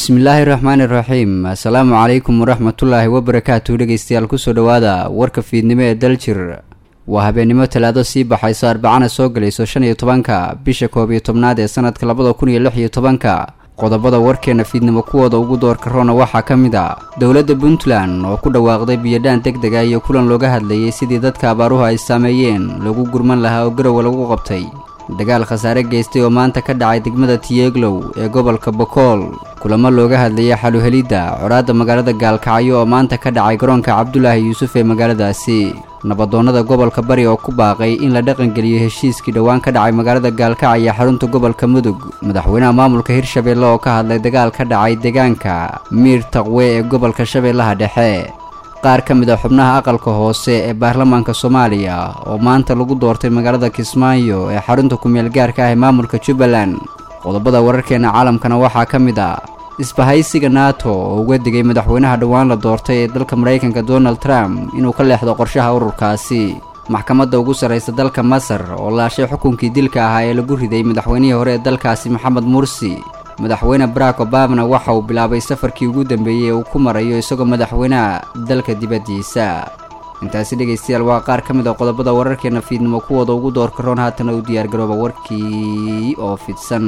bismillaahi raxmaani raxiim assalaamu calaykum waraxmatullaahi wabarakaatu dhegeystayaal kusoo dhowaada warka fiidnimo ee daljir waa habeennimo talaado sii baxayso arbacana soo gelayso shan iyo tobanka bisha koob iyo tobnaad ee sanadka labada kun iyo lix iyo tobanka qodobada warkeena fiidnimo kuwooda ugu doorka roona waxaa ka mid a dowladda puntland oo ku dhawaaqday biyodhaan deg dega iyo kulan looga hadlayay sidii dadka abaaruhu ay saameeyeen lagu gurman lahaa oo garowa lagu qabtay dagaal khasaare geystay oo maanta ka dhacay degmada tiyeglow ee gobolka bokool kulamo looga hadlayay xaluhelidda codhaadda magaalada gaalkacyo oo maanta ka dhacay garoonka cabdulaahi yuusuf ee magaaladaasi nabadoonnada gobolka bari oo ku baaqay in la dhaqangeliyo heshiiskii dhowaan ka dhacay magaalada gaalkacyo ee xarunta gobolka mudug madaxweynaha maamulka hirshabeelle oo ka hadlay dagaal ka dhacay deegaanka miir taqwe ee gobolka shabeellaha dhexe qaar ka mid a xubnaha aqalka hoose ee baarlamaanka soomaaliya oo maanta lagu doortay magaalada kismaayo ee xarunta kumeel gaarka ah ee maamulka jubbaland qodobada wararkeena caalamkana waxaa ka mid ah isbahaysiga nato oo uga digay madaxweynaha dhowaan la doortay ee dalka maraykanka donald trump inuu ka leexdo qorshaha ururkaasi maxkamadda ugu sarraysa dalka masar oo laashay xukunkii dilka ahaa ee lagu riday madaxweynihii hore ee dalkaasi maxamed mursi madaxweyne barack obamana waxa uu bilaabay safarkii ugu dambeeyey ee uu ku marayo isagoo madaxweynaha dalka dibaddiisa intaasi dhegaystayaal waa qaar ka mid a qodobada wararkeena fiidnimo kuwooda ugu doorka roon haatana u diyaargarooba warkii oo fidsan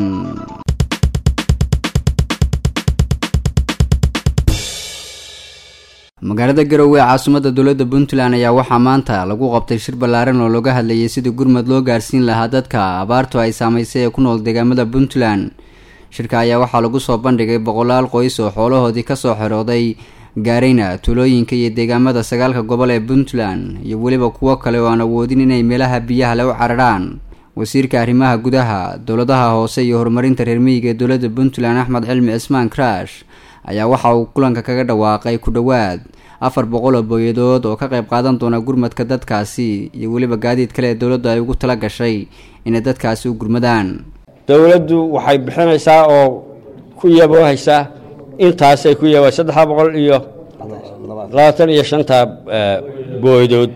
magaalada garowe ee caasimadda dowladda puntland ayaa waxaa maanta lagu qabtay shir ballaaran oo looga hadlayay sidii gurmad loo gaarsiin lahaa dadka abaartu ay saamaysay ee ku nool deegaamada puntland shirka ayaa waxaa lagu soo bandhigay boqolaal qoys oo xoolahoodii kasoo xerooday gaarayna tuulooyinka iyo deegaamada sagaalka gobol ee puntland iyo weliba kuwo kale oo aan awoodin inay meelaha biyaha le u cararhaan wasiirka arrimaha gudaha dowladaha hoose iyo horumarinta reer miyiga ee dowladda puntland axmed cilmi cismaan crash ayaa waxa uu kulanka kaga dhawaaqay ku dhowaad afar boqol oo booyadood oo ka qayb qaadan doona gurmadka dadkaasi iyo weliba gaadiid kale ee dowladdu ay ugu tala gashay inay dadkaasi u gurmadaan dowladdu waxay bixinaysaa oo ku yaboohaysaa intaasay ku yabo saddexa boqol iyo labaatan iyo shanta booydood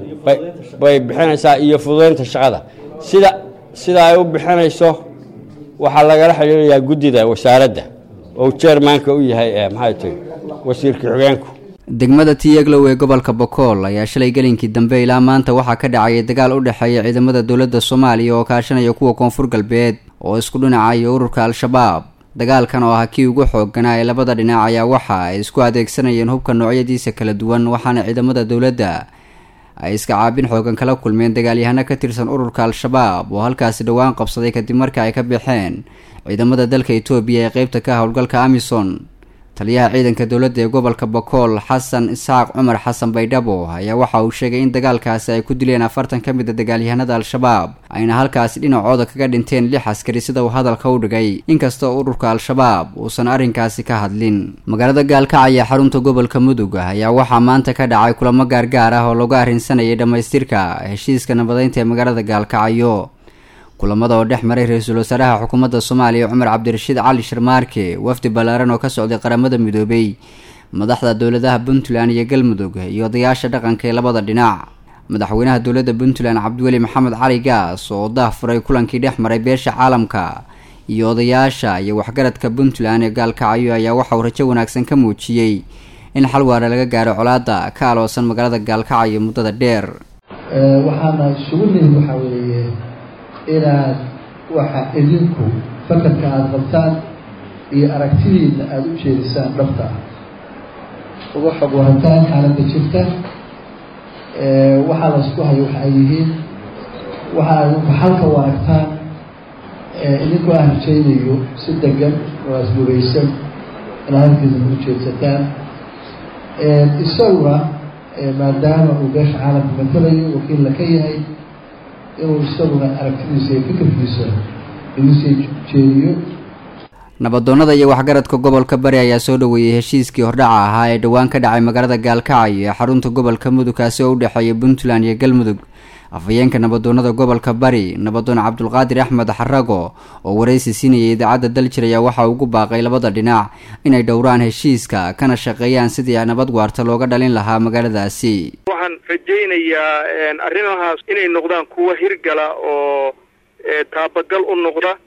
bay bixinaysaa iyo fududaynta shaqada sida sida ay u bixinayso waxaa lagala xidhiirayaa guddida wasaaradda oo jeermaanka u yahay maxay tahy wasiirka xogeenku degmada tiyeglow ee gobolka bokool ayaa shalay gelinkii dambe ilaa maanta waxaa ka dhacaya dagaal u dhexeeya ciidamada dowladda soomaaliya oo kaashanaya kuwa koonfur galbeed oo isku dhinacayo ururka al-shabaab dagaalkan oo ah kii ugu xoogganaa ee labada dhinac ayaa waxa ay isku adeegsanayeen hubka noocyadiisa kala duwan waxaana ciidamada dowladda ay iska caabin xoogan kala kulmeen dagaalyahano ka tirsan ururka al-shabaab oo halkaasi dhowaan qabsaday kadib marka ay ka baxeen ciidamada dalka etoobiya ee qeybta ka howlgalka amison taliyaha ciidanka dowladda ee gobolka bokool xasan isxaaq cumar xasan baydhabo ayaa waxa uu sheegay in dagaalkaasi ay ku dileen afartan ka mid a dagaalyahanada al-shabaab ayna halkaasi dhinacooda kaga dhinteen lix askari sida uu hadalka u dhigay inkastoo ururka al-shabaab uusan arrinkaasi ka hadlin magaalada gaalkacaya xarunta gobolka mudug ayaa waxaa maanta ka dhacay kulamo gaargaar ah oo lagu arrinsanayay dhammaystirka heshiiska nabadeynta ee magaalada gaalkacyo kulamada oo dhex maray ra-iisul wasaaraha xukuumadda soomaaliya cumar cabdirashiid cali sharmaarke wafdi ballaaran oo ka socday qaramada midoobay madaxda dowladaha puntland iyo galmudug iyo odayaasha dhaqanka ee labada dhinac madaxweynaha dowladda puntland cabdiweli maxamed cali gaas oo daah furay kulankii dhex maray beesha caalamka iyo odayaasha iyo waxgaradka puntland ee gaalkacyo ayaa waxa uu rajo wanaagsan ka muujiyey in xal waara laga gaaro colaadda ka aloosan magaalada gaalkacyo muddada dheer waxaana isugu nihin waxaa weeye inaad waxa idinku fakarka aada qabtaan iyo aragtidiina aada u jeedisaan dhabta ah uga xog warataan xaaladda jirta waxaa la isku hayo waxa ay yihiin waxa adinku xalka u aragtaan idinkoo aan rajaynayo si degan oo asbugaysan inaad halkiisana u jeedsataan isaguna maadaama uu beesha caalamka matalayo wakiilla ka yahay inuu isaguna aragtidiisa iyo fikirkiisa igu sii jeediyo nabadoonnada iyo waxgaradka gobolka bari ayaa soo dhoweeyey heshiiskii hordhaca ahaa ee dhowaan ka dhacay magaalada gaalkacyo ee xarunta gobolka mudug kaasi oo u dhexeeya puntland iyo galmudug afhayeenka nabadoonnada gobolka bari nabadoon cabdulqaadir axmed xarago oo waraysi siinayay idaacadda daljir ayaa waxa ugu baaqay labada dhinac inay dhowraan heshiiska kana shaqeeyaan sidii nabad waarta looga dhalin lahaa magaaladaasi waxaan rajaynayaa arrimahaas inay noqdaan kuwo hirgala oo taabagal u noqda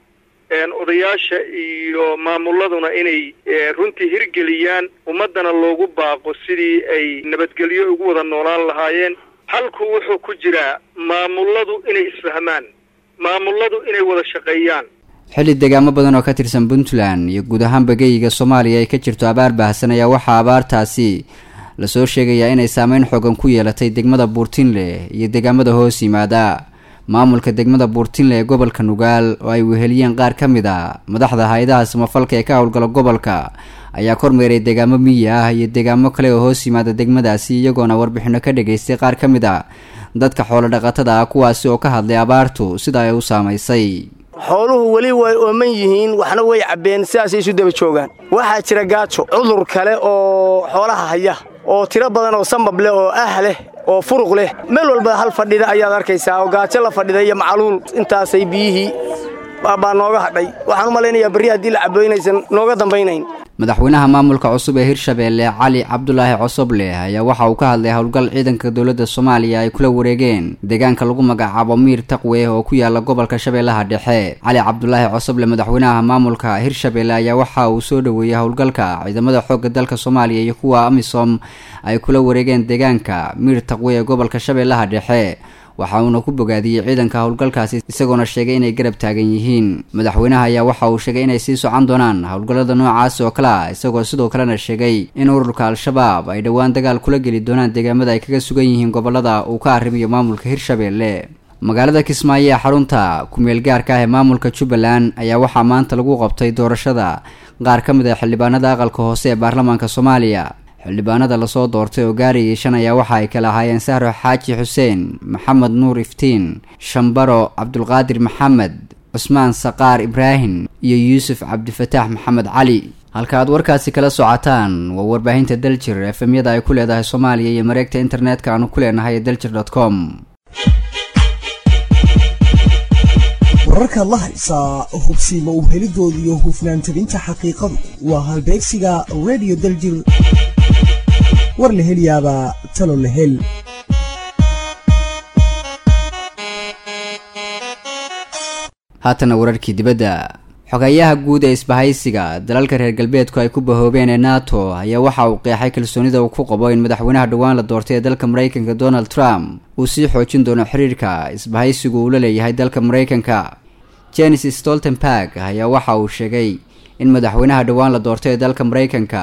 odayaasha iyo maamuladuna inay runtii hirgeliyaan ummaddana loogu baaqo sidii ay nabadgelyo ugu wada noolaan lahaayeen halku wuxuu ku jiraa maamuladu inay isfahmaan maamuladu inay wada shaqeeyaan xilli deegaamo badan oo ka tirsan puntland iyo guud ahaan bageyga soomaaliya ay ka jirto abaar baahsan ayaa waxaa abaartaasi lasoo sheegayaa inay saameyn xoogan ku yeelatay degmada buurtinle iyo deegaamada hoos yimaada maamulka degmada buurtinle ee gobolka nugaal oo ay weheliyeen qaar ka mid a madaxda hay-adaha samafalka ee ka howlgala gobolka ayaa kormeeray deegaamo miyi ah iyo deegaamo kale oo hoos yimaada degmadaasi iyagoona warbixino ka dhageystay qaar ka mid a dadka xoolo dhaqatada ah kuwaasi oo ka hadlay abaartu sida ay u saamaysay xooluhu weli way ooman yihiin waxna way cabbeen sidaasay isu daba joogaan waxaa jira gaajo cudur kale oo xoolaha haya oo tiro badan oo sambab leh oo ah leh oo furuq leh meel walba hal fadhida ayaad arkaysaa oo gaajo la fadhida iyo macaluul intaasay biyihii baa nooga hadhay waxaan u malaynayaa berri haddii la cabbo inaysan nooga dambaynayn madaxweynaha maamulka cusub ee hirshabeelle cali cabdulaahi cosoble ayaa waxa uu ka hadlay howlgal ciidanka dowladda soomaaliya ay kula wareegeen deegaanka lagu magacaabo miir taqwe oo ku yaala gobolka shabeellaha dhexe cali cabdulaahi cosoble madaxweynaha maamulka hirshabeelle ayaa waxa uu soo dhoweeyey howlgalka ciidamada xoogga dalka soomaaliya iyo kuwa amisom ay kula wareegeen deegaanka miir taqwe ee gobolka shabeellaha dhexe waxa uuna ku bogaadiyey ciidanka howlgalkaasi isagoona sheegay inay garab taagan yihiin madaxweynaha ayaa waxa uu sheegay inay sii socon doonaan howlgallada noocaasi oo kale ah isagoo sidoo kalena sheegay in ururka al-shabaab ay dhowaan dagaal kula geli doonaan deegaamada ay kaga sugan yihiin gobolada uu ka arrimayo maamulka hirshabeelle magaalada kismaayo ee xarunta ku-meel gaarka ah ee maamulka jubbaland ayaa waxaa maanta lagu qabtay doorashada qaar ka mid ah xildhibaanada aqalka hoose ee baarlamaanka soomaaliya xildhibaanada lasoo doortay oo gaarayay shan ayaa waxa ay kala ahaayeen sahro xaaji xuseen maxamed nuur iftiin shambaro cabdulqaadir maxamed cusmaan saqaar ibraahim iyo yuusuf cabdifataax maxamed cali halka aad warkaasi kala socotaan waa warbaahinta daljir efemyada ay ku leedahay soomaaliya iyo mareegta internetka aanu ku leenahay daljir dot com wararkaad la haysaa hubsiima u helidooda iyo hufnaan tabinta xaqiiqadu waa halbeegsiga radio daljir war la heliyaabaa talo la hel haatana wararkii dibadda xogayaha guud ee isbahaysiga dalalka reer galbeedku ay ku bahoobeen ee nato ayaa waxa uu qeexay kalsoonida uu ku qabo in madaxweynaha dhowaan la doortay ee dalka maraykanka donald trump uu sii xoojin doono xiriirka isbahaysigu uu la leeyahay dalka maraykanka jenis stoltenberg ayaa waxa uu sheegay in madaxweynaha dhowaan la doortay ee dalka maraykanka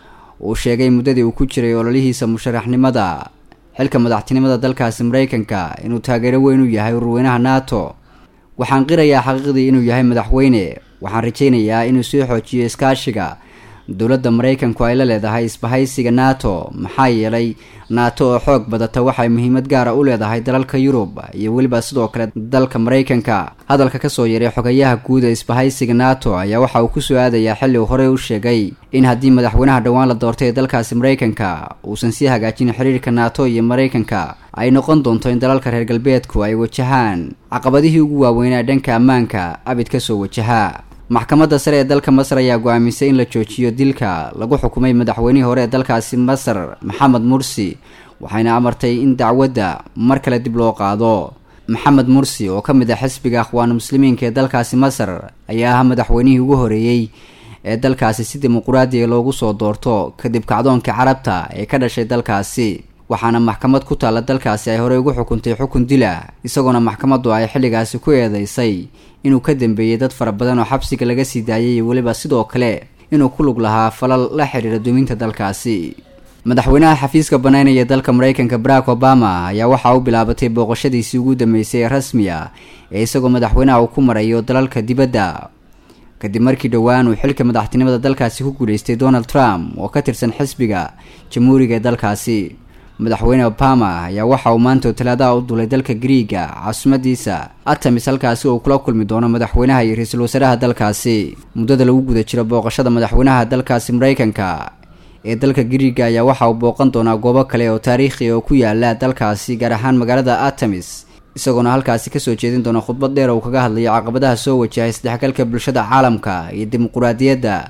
uu sheegay muddadii uu ku jiray ololihiisa musharaxnimada xilka madaxtinimada dalkaasi maraykanka inuu taageero weyn u yahay ururweynaha nato waxaan qirayaa xaqiiqdii inuu yahay madaxweyne waxaan rajaynayaa inuu sii xoojiyo iskaashiga dowladda maraykanku ay la leedahay isbahaysiga nato maxaa yeelay nato oo xoog badata waxay muhiimad gaara u leedahay dalalka yurub iyo weliba sidoo kale dalka maraykanka hadalka kasoo yaray xogayaha guud ee isbahaysiga nato ayaa waxa uu kusoo aadayaa xilli uu horey u sheegay in haddii madaxweynaha dhowaan la doortay ee dalkaasi maraykanka uusan sii hagaajin xiriirka nato iyo maraykanka ay noqon doonto in dalalka reer galbeedku ay wajahaan caqabadihii ugu waaweynaa dhanka ammaanka abid kasoo wajahaa maxkamadda sare ee dalka masar ayaa go-aamisay in la joojiyo dilka lagu xukumay madaxweynihii hore ee dalkaasi masar maxamed mursi waxayna amartay in dacwadda mar kale dib loo qaado maxamed mursi oo ka mid ah xisbiga akhwaanu muslimiinka ee dalkaasi masar ayaa ahaa madaxweynihii ugu horeeyey ee dalkaasi si dimuquraadiya loogu soo doorto kadib kacdoonkii carabta ee ka dhashay dalkaasi waxaana maxkamad ku taalla dalkaasi ay horey ugu xukuntay xukun dila isagoona maxkamaddu ay xilligaasi ku eedeysay inuu ka dambeeyey dad fara badan oo xabsiga laga sii daayay iyo weliba sidoo kale inuu ku lug lahaa falal la xidhiira duminta dalkaasi madaxweynaha xafiiska banaynaya dalka maraykanka barack obama ayaa waxaa u bilaabatay booqashadiisii ugu dambeysay ee rasmiya ee isagoo madaxweynaha uu ku marayo dalalka dibadda kadib markii dhowaan uu xilka madaxtinimada dalkaasi ku guuleystay donald trump oo ka tirsan xisbiga jamhuuriga ee dalkaasi madaxweyne obama ayaa waxa uu maanta talaadaha u dulay dalka griiga caasimadiisa atamis halkaasi uu kula kulmi doono madaxweynaha iyo ra-iisul wasaaraha dalkaasi muddada lagu guda jiro booqashada madaxweynaha dalkaasi maraykanka ee dalka griiga ayaa waxa uu booqan doonaa goobo kale oo taariikhi oo ku yaala dalkaasi gaar ahaan magaalada atamis isagoona halkaasi kasoo jeedin doona khudbad dheer uu kaga hadlayo caqabadaha soo wajahay isdhexgalka bulshada caalamka iyo dimuquraadiyadda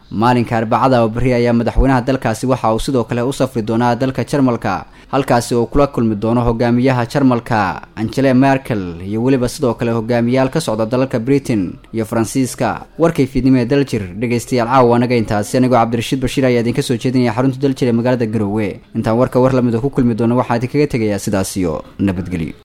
maalinka arbacada oo beri ayaa madaxweynaha dalkaasi waxa uu sidoo kale u safri doonaa dalka jarmalka halkaasi oo kula kulmi doono hogaamiyaha jarmalka angele merkel iyo weliba sidoo kale hogaamiyaal ka socda dalalka britain iyo faransiiska warkay fiidnimo ee daljir dhegaystayaal caawa anaga intaasi anigoo cabdirashiid bashiir ayaa idinka soo jeedinaya xarunta daljir ee magaalada garowe intaan warka war lamida ku kulmi doono waxaa idinkaga tegayaa sidaasiyo nabadgelyo